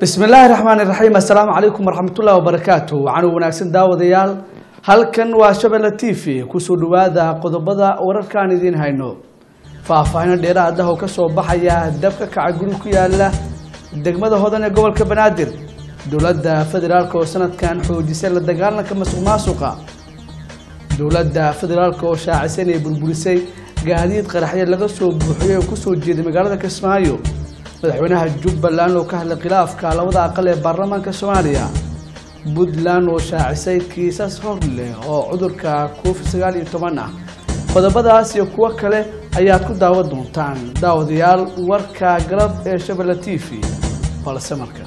bismi illaahi raxmaani raxiim assalaamu calaykum waraxmatullahi wabarakaatu waxaanu wanaagsan daawadayaal halkan waa shabelle t v kusoo dhawaada qodobada wararkaan idiin hayno faahfaahino dheeraad ah oo kasoo baxaya dab ka kaca guri ku yaala degmada hodan ee gobolka banaadir dowladda federaalk oo sanadkan xoojisay la dagaalanka masuq maasuqa dowladda federaalk oo shaacisay inay burburisay gaadiid qaraxyo laga soo buuxiyay oo kusoo jeeday magaalada kismaayo madaxweynaha jubbaland oo ka hadlay khilaafka labada aqal ee baarlamaanka soomaaliya puntland oo shaacisay kiisas hor leh oo cudurka covid sagaal iyo toban ah qodobadaas iyo kuwo kale ayaad ku daawan doontaan daawadayaal warka galab ee shabelle t v balse markan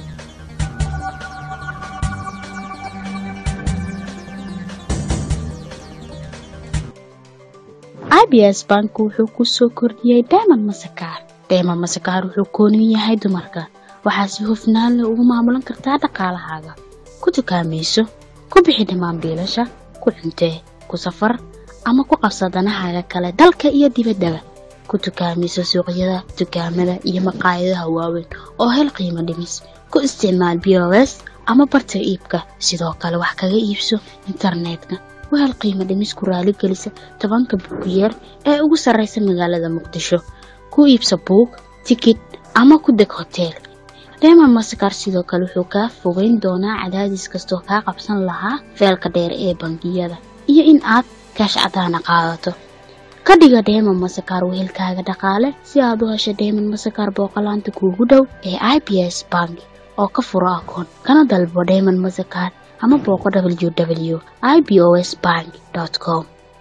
abs bank wuxuu ku soo kordhiyey dayman masakaar dayman masakaar wuxuu koonin yahay dumarka waxaa si hufnaan leh ugu maamulan kartaa dhaqaalahaaga ku dukaamayso ku bixi dhammaan biilasha ku cuntee ku safar ama ku qabsa danahaaga kale dalka iyo dibaddaba ku dukaamayso suuqyada dukaamada iyo maqaayadaha waaweyn oo hel qiimo dhimis ku isticmaal b o s ama barta iibka sidoo kale wax kaga iibso internetka wahel qiimo dhimis ku raaligelisa tobanka buugiyeer ee ugu sarraysa magaalada muqdisho ku iibsa buug tikid ama ku deg hoteel reema masakar sidoo kale wuxuu kaa fogeyn doonaa cadaadis kastoo kaa qabsan lahaa feelka dheer ee bangiyada iyo in aad kaash cadaana qaadato ka dhiga dheeman masakar wehelkaaga dhaqaale si aad u hesho dheeman masakar booqolaanta kuugu dhow ee i b s bank oo ka furo akoon kana dalbo dheeman masakar ama booqo w w i b o s bank com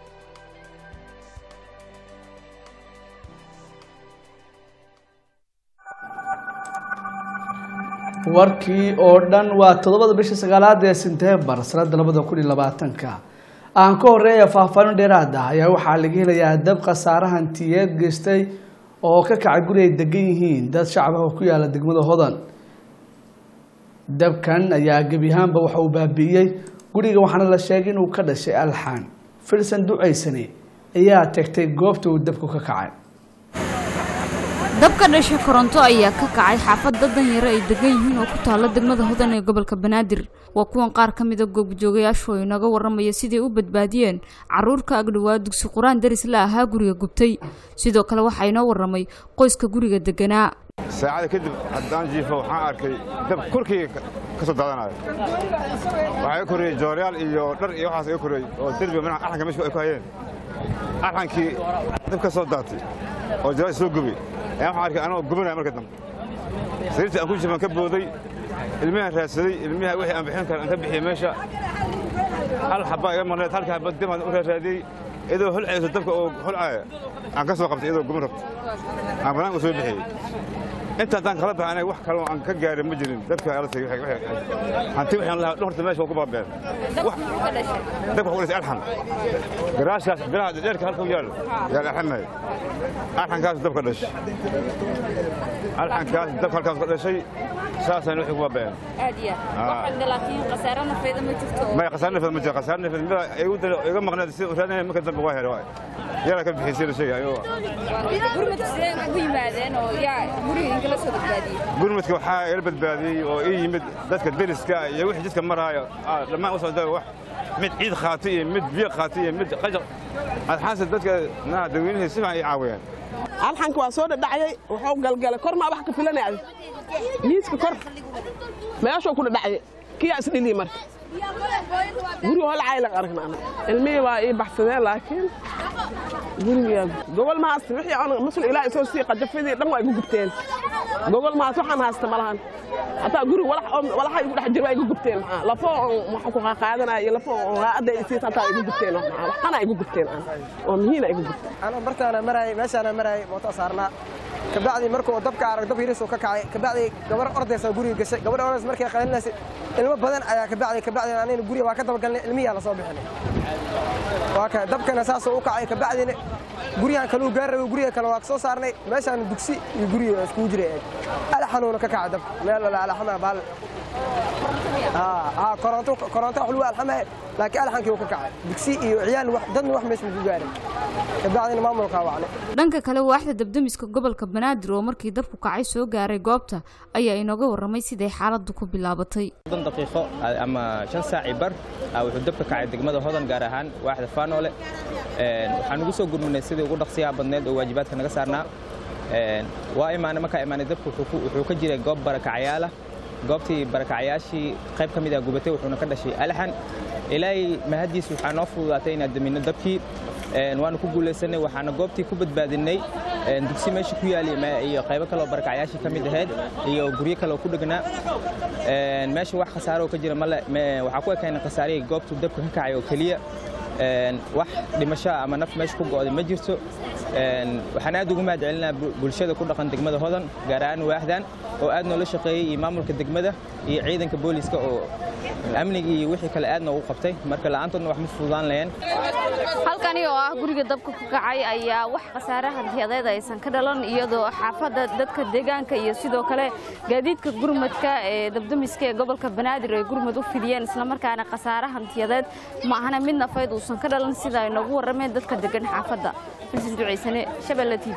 warkii oo dhan waa toddobada bisha sagaalaad ee senteembar sanada labada kun iyo labaatanka aan ka horeeya faahfaahin dheeraad ah ayaa waxaa laga helayaa dab khasaare hantiyeed geystay oo ka kacay guri ay degan yihiin dad shacab ah oo ku yaala degmada hodan dabkan ayaa gebi ahaanba waxa uu baabi'iyey guriga waxaana la sheegay inuu ka dhashay alxaan filsan ducaysane ayaa tagtay goobta uu dabku ka kacay dabka dhasha koronto ayaa ka kacay xaafadda danyaro ay degan yihiin oo ku taalla degmada hodan ee gobolka banaadir waa kuwan qaar ka mida goobjoogayaashu oo inaga warramaya siday u badbaadiyeen carruurka agdhowaa dugsi qur-aan daris la ahaa guriga gubtay sidoo kale waxaa inoo warramay qoyska guriga deganaa saacada kadib haddaan jiifo waxaan arkay dab korkayga ka soo daadanayo waxaa iga korreeyey jooryaal iyo dhar iyo waxaas iga korreeyey oo derbiga manaha arxanka meesha ay ku hayeen arxankii dab ka soo daatay oo jaraal soo gubay ayaan waxaan arkay anagoo gubanaya marka dambe sariirtii aan ku jiifan ka booday ilmihaan raadsaday ilmiha wixii aan bixin kara aan ka bixiyey meesha hal xabbaa iga marneed halka xabba dib aan u raaraadiyey iyadoo holcayso dabka oo holcaaya aan ka soo qabtay iyadoo guban rabta aan banaanka u soo bixiyey inta haddaan kala baxay anaga wax kaloo aan ka gaarin ma jirin dabka alasay hanti waxaan lahaa dhorta meesha waa ku baabeen dabka waxu dhisay alxan garaashaas biraha dheerka halka u yaal yaal alxanay alxankaas dabka dhashay alxankaas dabka halkaas ka dhashay saasaan wixii ku baabeen maya khasaar nafeed ma jira khasaar nafeed mida igu dalo iga maqneed sida u raadinaya marka dambe waa helay waay yara ka bixisay la sheegay ayuu gurmadka waxaa ila badbaadiyey oo ii yimid dadka deriska iyo wixii jidka maraayo dhammaan u socda wax mid ciid qaatay iyo mid biyo qaatay iyo mid qajaq adxaanse dadka naha dadweynihii si fiican ii caawiyeen alxanka waa soo dhadhacayay wuxuu galgalay kor maa wax ka filanaya miiska kor meeshuu ku dhadhacayay kiyaa isdhiliyi marka guriga holcaylan aragna ilmihii waa ii baxsadeen laakiin guriga gogol ma haysta wixii aan masul ilaa isoo sii qajafidii dhan waa igu gubteen gogol ma haysta waxaan haysta ma lahan hataa guriga walaxa igu dhex jira waa igu gubteen maxaa lafo waxa ku qaadanaya iyo lafo raacadda isiis hataa igu gubteen maxaa waxana igu gubteen oo mihiina igu gubteen anoo bartaana maraayay meeshaana maraayay mooto saarnaa kabacdi markuu dabka arag dab hirisuu ka kacay kabacdi gabar ordaysa guriga gashay gabar ordays markay qalinaysay ilmo badan ayaa kabacdi kabacdi anayna guriga waa ka dabagalnay ilmiyaa la soo bixinay waa ka dabkana saasuu u kacay kabacdina guryahan kaluu gaar rabay guriga kale waa soo saarnay meeshaan dugsi iyo guriga iskugu jiray alaxanuuna ka kacay dabka meel wala alaxana baal ها كورونتو كورونتو حلوة الحمى لكن الحين كيو كعي دكسي إيو عيال واحد ضد واحد مش مجواري بعدين ما ملقا وعلي dhanka kale waaxda dabdamiska gobolka banaadir oo markii dabku kacay soo gaaray goobta ayaa inooga warramay siday xaaladdu ku bilaabatay soddon daqiiqo ama shan saaci bar wuxuu dabka kacay degmada hodan gaar ahaan waaxda faanoole waxaan ugu soo gurminay sidii ugu dhaqsiyaha badneed oo waajibaadka naga saarnaa waa imaanay markaa imaanay dabku wuxuu ka jiray goob barakacayaala goobtii barakacayaashii qayb ka mid ah gubatay wuxuuna ka dhashay alxan ilaahay mahaddiis waxaa noo fududaatay inaan daminno dabkii waanu ku guulaysanay waxaana goobtii ku badbaadinay dugsi meesha ku yaali iyo qaybo kaleoo barakacayaashii ka mid ahayd iyo guryo kaleoo ku dhegnaa meesha wax khasaaro ka jira male waxaa ku ekaynay khasaarihii goobtuu dabka ka kacay oo keliya wax dhimasho ama naf meesha ku go'day ma jirto waxaan aad ugu mahad celinaa bulshada ku dhaqan degmada hodan gaar ahaan waaxdan oo aad noola shaqeeyey iyo maamulka degmada iyo ciidanka booliska oo amniga iyo wixii kale aad noogu qabtay marka la'aantoodna wax ma fududaan laheen halkani oo ah guriga dabka ku kacay ayaa wax khasaare hantiyadeed aysan ka dhalan iyadoo xaafadda dadka deegaanka iyo sidoo kale gaadiidka gurmadka ee dabdamiska ee gobolka banaadir ay gurmad u fidiyeen islamarkaana khasaare hantiyadeed ma ahana mid nafayd uusan ka dhalan sida ay noogu warrameen dadka degan xaafadda filsin ducaysane shabeelle t v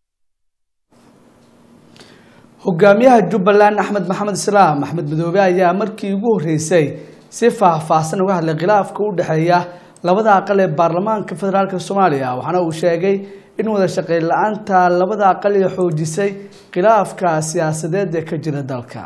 hogaamiyaha jubbaland axmed maxamed islaam axmed madoobe ayaa markii ugu horreysay si faahfaahsan uga hadlay khilaafka u dhexeeya labada aqal ee baarlamaanka federaalk soomaaliya waxaana uu sheegay in wada shaqeyn la-aanta labada aqal ee xoojisay khilaafka siyaasadeed ee ka jira dalka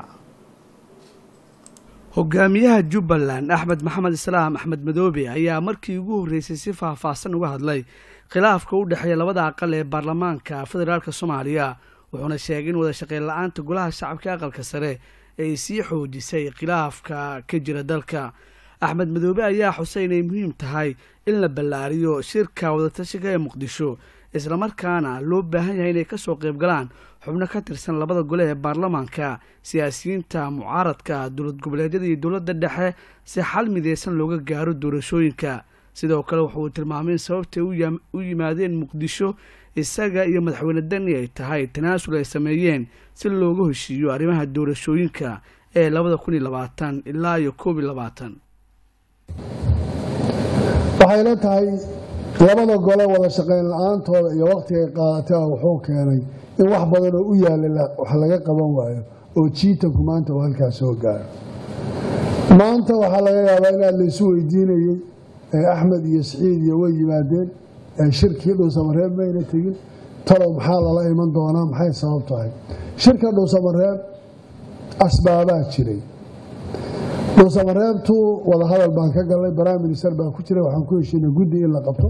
hogaamiyaha jubbaland axmed maxamed islaam axmed madoobe ayaa markii ugu horreysay si faahfaahsan uga hadlay khilaafka u dhexeeya labada aqal ee baarlamaanka federaalk soomaaliya wuxuuna sheegay in wada shaqeyn la-aanta golaha shacabka aqalka sare ay sii xoojisay khilaafka ka jira dalka axmed madoobe ayaa xusay inay muhiim tahay in la ballaariyo shirka wadatashiga ee muqdisho islamarkaana loo baahan yahay inay kasoo qayb galaan xubno ka tirsan labada gole ee baarlamaanka siyaasiyiinta mucaaradka dowlad goboleedyada iyo dowladda dhexe si xal mideysan looga gaaro doorashooyinka sidoo kale wuxuu tilmaamay in sababtay u yimaadeen muqdisho isaga iyo madaxweyne deni ay tahay tanaasul ay sameeyeen si looga heshiiyo arrimaha doorashooyinka ee labada kun iyo labaatan ilaa iyo koob iyo labaatan waxayna tahay labada gole wada shaqayn la-aantooda iyo wakhtigay qaadatay wuxuu keenay in wax badan oo u yaalla wax laga qaban waayo oo jiitanku maanta uu halkaas soo gaaro maanta waxaa laga yaabaa inaad laysu weydiinayey axmed iyo siciid iyo way yimaadeen shirkii dhuusamareeb mayna tegin talow maxaa lala iman doonaa maxay sabab tahay shirka dhuusamareeb asbaabaa jiray dhuusamareebtu wadahadal baan ka galnay prime minister baa ku jira waxaan ku heshiinay guddi in la qabto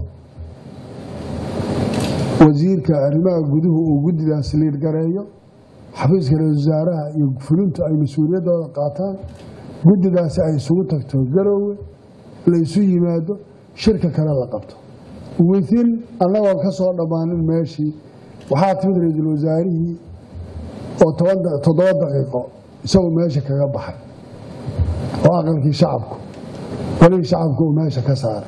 wasiirka arrimaha guduhu uu guddidaas liirgareeyo xafiiska ra-isul wasaaraha iyo fulintu ay mas-uuliyaddooda qaataan guddidaasi ay isugu tagto garoowe laysu yimaado shirka kale la qabto within annagoo ka soo dhammaanin meeshii waxaa timid ra-iisul wasaarihii oo toddoba daqiiqo isagu meesha kaga baxay oo aqalkii shacabku walihii shacabku uu meesha ka saaray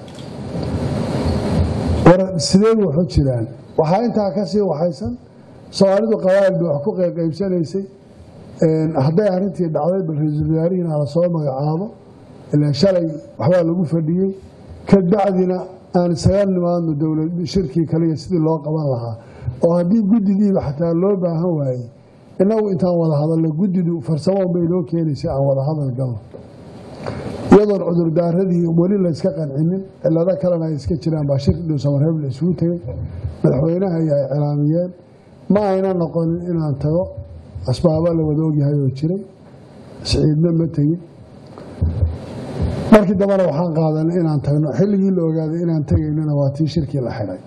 war sideed waxu jiraan waxaa intaa ka sii waxaysan soomaalidu qabaa'il bay wax ku qaybsanaysay hadday arrintii dhacday bal ra-iisul wasaarihiina la soo magacaabo ilaan shalay waxbaa lagu fadhiyey kabacdina aan isaga nimaadno dowlad shirkii kaliya sidii loo qaban lahaa oo haddii guddidiiba xataa loo baahan waayey innagu intaan wada hadalno guddidu farsamo bay noo keenaysa aan wada hadal galno iyadoon cudurdaaradii weli layska qancinin cilado kalena ay iska jiraan baa shirki dhuusamareeb la isugu tegey madaxweynaha ay cilaamiyeen ma ayna noqonin inaan tago asbaaba la wada ogyahay oo jiray siciidna ma tegin markii dambena waxaan qaadanay inaan tagno xilligii la ogaaday inaan tegaynana waa tii shirkii la xidhay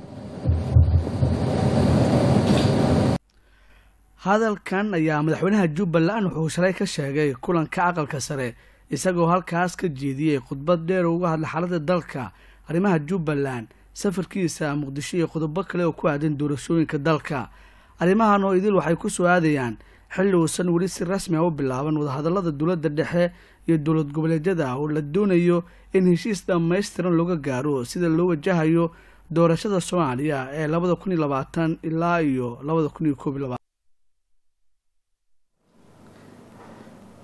hadalkan ayaa madaxweynaha jubbaland wuxuu shalay ka sheegay kulanka aqalka sare isagoo halkaas ka jeediyey khudbad dheer oo uga hadlay xaaladda dalka arrimaha jubbaland safarkiisa muqdisho iyo qodobo kale oo ku aadan doorashooyinka dalka arrimahan oo idil waxay ku soo aadayaan xilli uusan weli si rasmi a u bilaaban wadahadallada dowladda dhexe iyo dowlad goboleedyada oo la doonayo in heshiis dhammaystiran looga gaaro sida loo wajahayo doorashada soomaaliya ee labada kun iyo labaatan ilaa iyo labada kun iyo koob iyo labaatan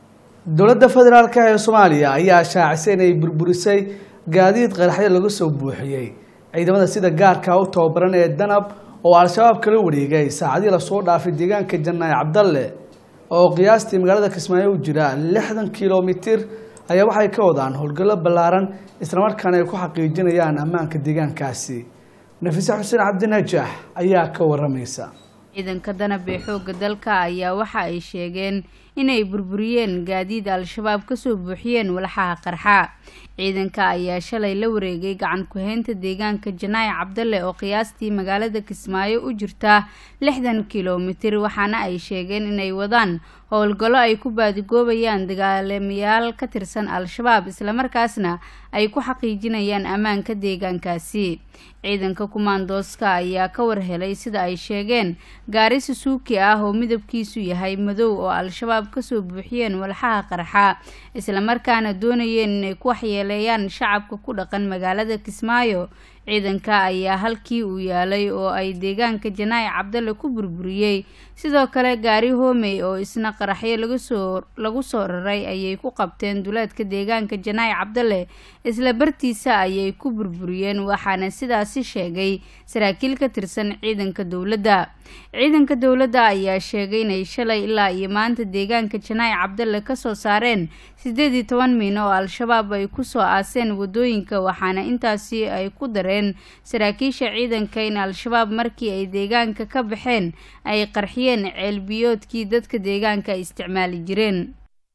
dowladda federaalk ee soomaaliya ayaa shaacisay inay burburisay gaadiid qaraxyo laga soo buuxiyey ciidamada sida gaarka u tababaran ee danab oo al-shabaab kala wareegay saacadii lasoo dhaafay deegaanka janaaye cabdalle oo qiyaastii magaalada kismaayo u jira lixdan kilomitir ayaa waxay ka wadaan howlgallo ballaaran islamarkaana ay ku xaqiijinayaan ammaanka deegaankaasi nafise xuseen cabdinajaax ayaa ka waramaysa ciidanka danab ee xoogga dalka ayaa waxa ay sheegeen inay burburiyeen gaadiid al-shabaab kasoo buuxiyeen walxaha qarxa ciidanka ayaa shalay la wareegay gacan ku-haynta deegaanka janaaye cabdalle oo qiyaastii magaalada kismaayo u jirta lixdan kilomitir waxaana ay sheegeen inay wadaan howlgallo ay ku baadigoobayaan dagaalamayaal ka tirsan al-shabaab islamarkaasna ay ku xaqiijinayaan ammaanka deegaankaasi ciidanka kumaandooska ayaa ka warhelay sida ay sheegeen gaari susuuki ah oo midabkiisu yahay madow oo al-shabaab kasoo buuxiyeen walxaha qarxa islamarkaana doonayeen inay ku waxyeeleeyaan shacabka ku dhaqan magaalada kismaayo ciidanka ayaa halkii uu yaalay oo ay deegaanka janaaye cabdalle ku burburiyey sidoo kale gaari hoomey oo isna qaraxyo lagasoo lagu soo raray ayay ku qabteen duleedka deegaanka janaaye cabdalle isla bartiisa ayay ku burburiyeen waxaana sidaasi sheegay saraakiil ka tirsan ciidanka dowladda ciidanka dowladda ayaa sheegay inay shalay ilaa iyo maanta deegaanka janaaye cabdalle kasoo saareen siddeed iyo toban miino oo al-shabaab ay kusoo aaseen wadooyinka waxaana intaasi ay ku dareen saraakiisha ciidanka in al-shabaab markii ay deegaanka ka baxeen ay qarxiyeen ceelbiyoodkii dadka deegaanka ay isticmaali jireen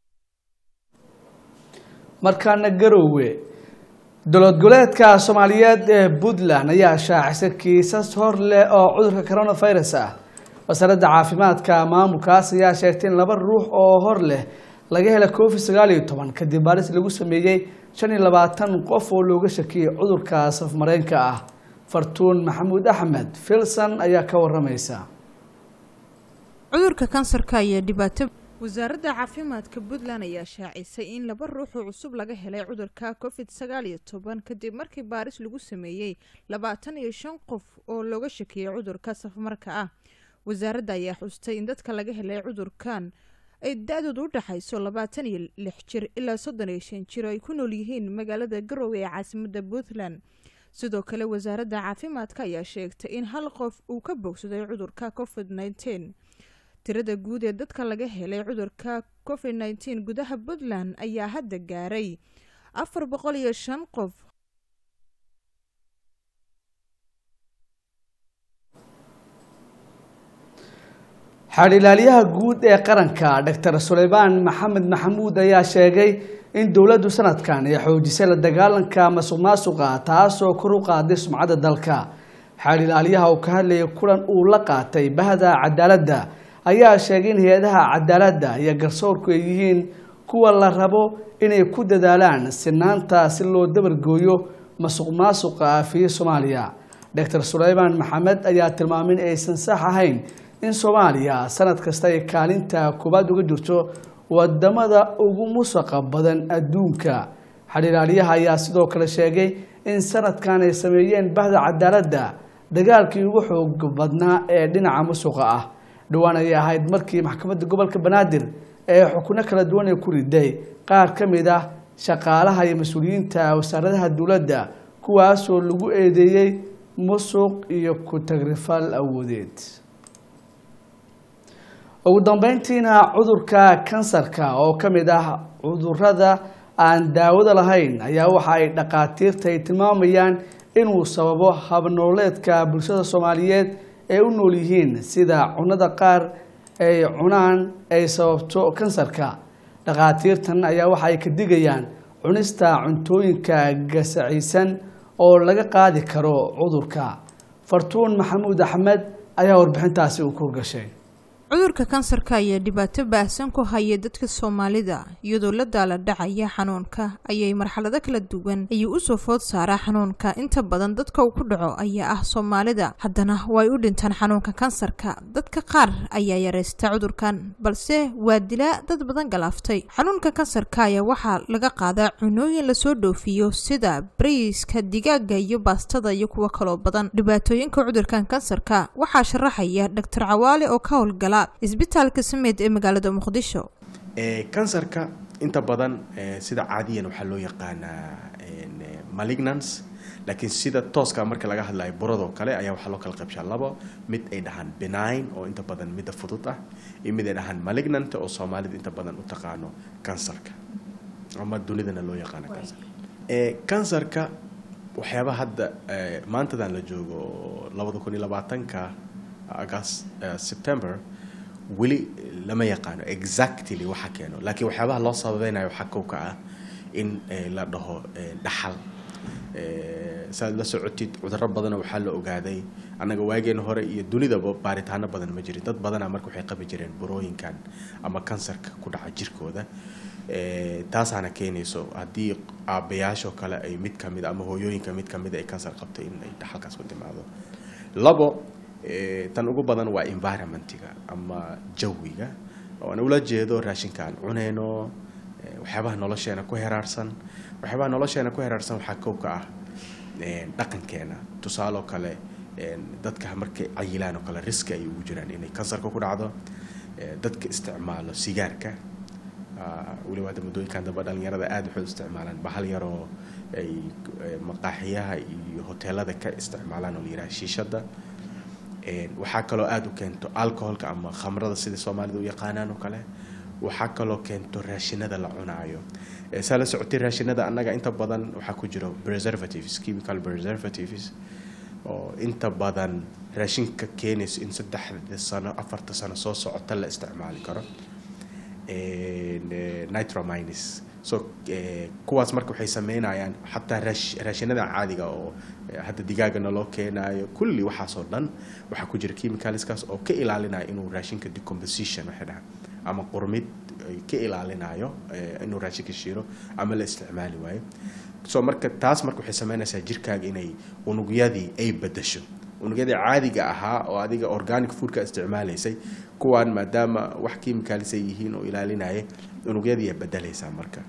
markaana garowe dowlad goboleedka soomaaliyeed ee puntland ayaa shaacisay kiisas hor leh oo cudurka coronavirus ah wasaaradda caafimaadka maamulkaas ayaa sheegtay in laba ruux oo hor leh laga helay covid sagaal iyo toban kadib baaris lagu sameeyey shan iyo labaatan qof oo looga shakiyey cudurka safmareenka ah fartuun maxamuud axmed filson ayaa ka waramaysa cudurka kansarka ayaa dhibaato wasaaradda caafimaadka puntland ayaa shaacisay in laba ruux oo cusub laga helay cudurka covid sagaal iyo toban kadib markii baaris lagu sameeyey labaatan iyo shan qof oo looga shakiyey cudurka safmarka ah wasaaradda ayaa xustay in dadka laga helay cudurkan ay da-doodu u dhexayso labaatan iyo lix jir ilaa soddon iyo shan jir oo ay ku nool yihiin magaalada garowe ee caasimadda puntland sidoo kale wasaaradda caafimaadka ayaa sheegtay in hal qof uu ka bogsaday cudurka covid nneteen tirada guud ee dadka laga helay cudurka covid nneteen gudaha puntland ayaa hadda gaaray afar boqol iyo shan qof xadhilaaliyaha guud ee qaranka doctor suleymaan maxamed maxamuud ayaa sheegay in dowladdu sanadkan ay xoojisay la dagaalanka masuq maasuqa taasoo kor u qaaday sumcadda dalka xadhilaaliyaha uu ka hadlayay kulan uu la qaatay bahda cadaaladda ayaa sheegay in hay-adaha cadaaladda iyo garsoorku ay yihiin kuwa la rabo inay ku dadaalaan sinaanta si loo dabargooyo masuq maasuqa aafiye soomaaliya doctor suleymaan maxamed ayaa tilmaamay in aysan sax ahayn in soomaaliya sanad kasta ay kaalinta koowaad uga jirto wadamada ugu musaqa badan adduunka xadhilaaliyaha ayaa sidoo kale sheegay in sanadkan ay sameeyeen bahda cadaaladda dagaalkii ugu xoog badnaa ee dhinaca musuqa ah dhowaan ayay ahayd markii maxkamadda gobolka banaadir ee xukuno kala duwan ay ku riday qaar ka mid ah shaqaalaha iyo mas-uuliyiinta wasaaradaha dowladda kuwaasoo lagu eedeeyey musuq iyo ku-tagrifal awoodeed ugu dambeyntiina cudurka kansarka oo ka mid ah cudurada aan daawada lahayn ayaa waxa ay dhaqaatiirta ay tilmaamayaan inuu sababo habnooleedka bulshada soomaaliyeed ay u nool yihiin sida cunada qaar ay cunaan ay sababto kansarka dhaqaatiirtan ayaa waxa ay ka digayaan cunista cuntooyinka gasaciysan oo laga qaadi karo cudurka fartuun maxamuud axmed ayaa warbixintaasi u kurgashay cudurka kansarka ayaa dhibaato baahsan ku haya dadka soomaalida iyadoo la daala dhacaya xanuunka ayay marxalado kala duwan ayuu usoo food saaraa xanuunka inta badan dadka uu ku dhaco ayaa ah soomaalida haddana way u dhintaan xanuunka kansarka dadka qaar ayaa yaraysta cudurkan balse waa dilaa dad badan galaaftay xanuunka kansarka ayaa waxaa laga qaadaa cunooyin lasoo dhoofiyo sida bariiska digaaga iyo baastada iyo kuwo kaloo badan dhibaatooyinka cudurkan kansarka waxaa sharaxaya dhaktar cawaale oo ka howlgala isbitaalka sameed ee magaalada muqdisho kansarka inta badan eh, sida caadiyan waxaa loo yaqaanaa en, eh, malignance laakiin sida tooska marka laga hadlayo buradoo kale ayaa waxaa loo kala qaybshaa labo mid ay dhahaan benign oo inta badan midda fudud ah iyo mid ay dhahaan malignant oo soomaalida inta badan u taqaano kansarka ama dunidana loo yaqaano kansarka Eh, kansarka waxyaaba hadda eh, maantadan la joogo oo labada kun iyo labaatanka agast eh, september weli lama yaqaano exactly waxa keeno laakiin waxyaabaha loo sababeynayo waxaa kow ka ah in eh, la dhaho eh, dhaxal Eh, saad la socotid cudurro badanoo waxaa la ogaaday annaga waageena hore iyo dunidaba baaritaano badan ma jirin dad badanaa marka waxay qabi jireen burooyinkan ama kansarka ku dhaca jirkooda Eh, taasaana keenayso haddii aabbayaashoo kale ay mid kamid ama hooyooyinka mid kamid ay kansar qabto in ay dhaxalkaas ku timaado labo eh, tan ugu badan waa environmentiga ama jawiga oo aan ula jeedo raashinka aan cunayno eh, waxyaabaha nolosheena ku heraarsan waxyaabaha nolosheena ku heraarsan waxaa kow ka ah eh, dhaqankeena tusaaloo kale eh, dadka markay cayilaan oo kale riski ay ugu jiraan inay kansarka ku dhacdo eh, dadka isticmaalo sigaarka Ah, weliba hadda muddooyinkan dambe dhalinyarada aada waxay u isticmaalaan bahal yaroo ay eh, maqaaxiyaha iyo hoteelada ka isticmaalaan oo la yidhaha shiishada En, waxaa kaloo aada u keento alcoholka ama khamrada sida soomaalida u yaqaanaan oo kale waxaa kaloo keento raashinada la cunaayo Eh, saa la socotay raashinada annaga inta badan waxaa ku jiro preservatives chemical preservatives oo inta badan raashinka keenayso in saddexda sano afarta sano soo socota la isticmaali karo En, eh, nitromines so eh, kuwaas marka waxay sameynayaan xataa raash- raashinada caadiga oo eh, hadda digaagana loo keenayo kulli waxaasoo dhan waxaa ku jira chemicalskaas oo ka ilaalinaya inuu raashinka decomposition waxay dhahaan ama qurmid ay ka ilaalinayo eh, inuu raashinka shiro ama la isticmaali waayo so marka taas marka waxay sameynaysaa jirkaaga inay unugyadii ay bedasho unugyadii caadiga ahaa oo adiga organic foodka isticmaalaysay kuwaan maadaama wax chemicals ay yihiin oo ilaalinaya unugyadii ay bedelaysaa marka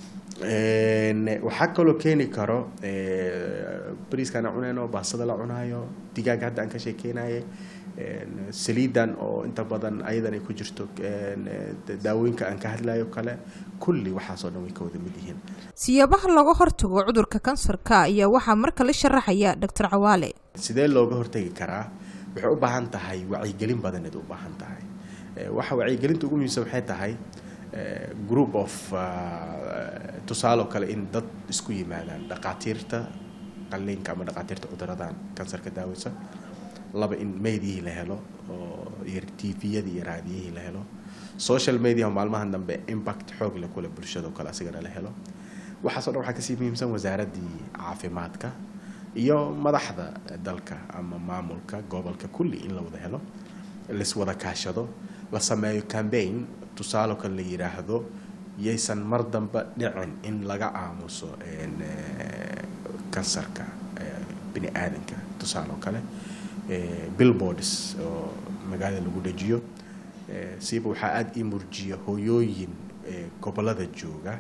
En, waxaa kaloo keeni karo eh, bariiskaan aan cunayno baastada la cunaayo digaaga hadda aan ka sheekeynaye En, saliidan oo inta badan ayadan ay ku jirto en, eh, daawooyinka aan ka hadlayo kale kulli waxaasoo dhan way ka wada mid yihiin siyaabaha looga hortago cudurka kansarka ayaa waxaa marka la sharaxaya doctor cawaale sidee looga hortagi karaa waxay u baahan tahay wacyigelin badaneed u baahan tahay Eh, waxa wacyigelinta ugu muhiimsan waxay tahay eh, group of ah, tusaale oo kale in dad isku yimaadaan dhaqaatiirta qalliinka ama dhaqaatiirta cuduradan kansarka daaweysa laba in meydiyihii la helo oo iyo tviyadii iyo raadiyihii la helo social media oo maalmahan dambe impact xoog leh kule bulshada oo kale asigana la helo waxaasoo dhan waxaa kasii muhiimsan wasaaraddii caafimaadka iyo madaxda dalka ama maamulka gobolka kulli in la wada helo laiswada kaashado la sameeyo campaign tusaale kale la yidhaahdo yaysan mar dambe dhicin in laga aamuso en, eh, kansarka eh, bini aadanka tusaale oo kale eh, billboards oo magaalada lagu dhajiyo Eh, siiba waxaa aada ii murjiya hooyooyin eh, gobolada jooga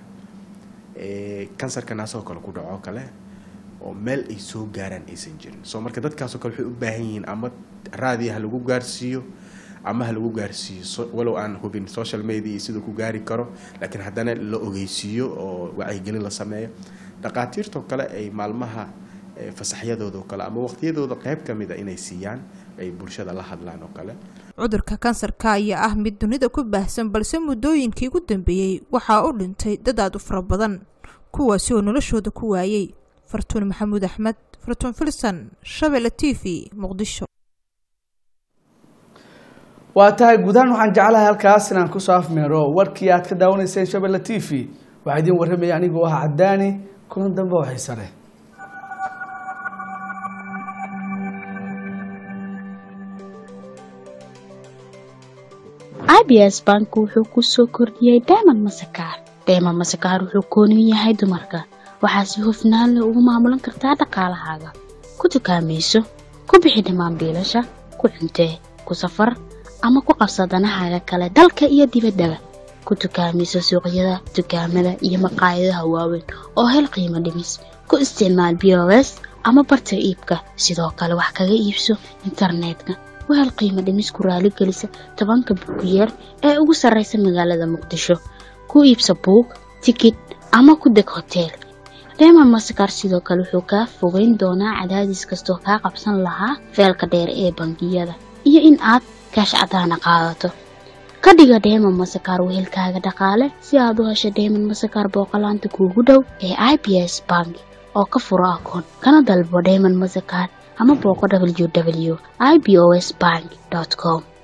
eh, kansarka naasoo kale ku dhaco kale oo meel ay soo gaaraan aysan jirin so marka dadkaasoo kale waxay u baahan yihiin ama raadiya ha lagu gaarsiiyo ama ha lagu gaarsiiyo so- walow aan hubin social media iyo siduu ku gaari karo laakiin haddana la ogeysiiyo oo wacyigelin la sameeyo dhaqaatiirtoo kale ay maalmaha eh, fasaxyadooda oo kale ama waqtiyadooda qayb ka mid a inay siiyaan ay bulshada la hadlaan oo kale cudurka kansarka ayaa ah mid dunida ku baahsan balse muddooyinkii ugu dambeeyey waxaa u dhintay dad aad u fara badan kuwaasi oo noloshooda ku waayey fartuun maxamuud axmed fartuun filson shabelle t v muqdisho waa tahay gudahaan waxaan jeclahay halkaas inaan kusoo afmeero warkii aad ka daawanayseen shabelle t v waxaa idiin warramaya anigoo ah cadaani kulan dambe oo xiise leh abs bank wuxuu ku soo kordhiyey diamond masakaar diamond masakaar wuxuu kooniyu yahay dumarka waxaa si hufnaan leh ugu maamulan kartaa dhaqaalahaaga ku dukaamayso ku bixi dhammaan biilasha ku cuntee ku safar ama ku qabsa danahaaga kale dalka iyo dibaddaba ku dukaamayso suuqyada dukaamada iyo maqaayadaha waaweyn oo hel qiimo dhimis ku isticmaal bos ama barta iibka sidoo kale wax kaga iibso internetka wahel qiimo dhimis ku raaligelisa tobanka buugiyeer ee ugu sarraysa magaalada muqdisho ku iibsa buug tikid ama ku deg hoteel diamond mastercard sidoo kale wuxuu kaa fogeyn doonaa cadaadis kastoo kaa qabsan lahaa feelka dheer ee bangiyada iyo in aad kaash cadaana qaadato ka dhiga diamond mastercard wehelkaaga dhaqaale si aad u hesho diamond mastercard booqolaanta kuugu dhow ee i b s bank oo ka furo akoon kana dalbo diamond mastercard ama booqo w w i b o s bank com